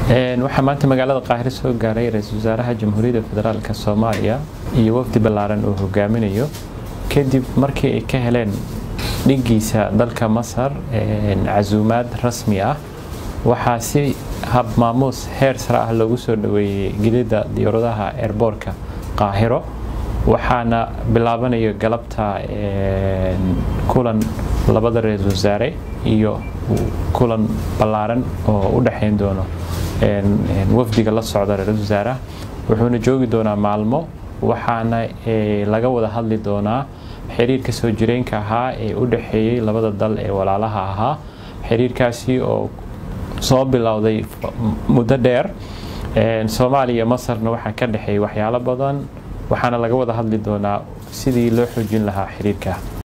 waxaa maanta magaalada qaahire soo gaaray ra-iisul wasaaraha jamhuuriyadda federaalk soomaaliya iyo wafdi ballaaran uu hogaaminayo kadib markii ay ka heleen dhigiisa dalka masar casuumaad rasmi ah waxaa si hab maamuus heer sare ah loogu soo dhaweeyey gelidda diyaaradaha eerboorka qaahiro waxaana bilaabanayo galabta kulan labada ra-iisul wasaare iyo kulan ballaaran oo u dhexayn doono wafdiga la socda ra-iisul wasaaraha wuxuuna joogi doonaa maalmo waxaana laga wada hadli doonaa xiriirka soo jireenka ahaa ee u dhexeeyey labada dal ee walaalaha ahaa xiriirkaasi oo soo bilowday muddo dheer soomaaliya masarna waxaa ka dhexeeyay waxyaalo badan waxaana laga wada hadli doonaa sidii loo xoojin lahaa xiriirka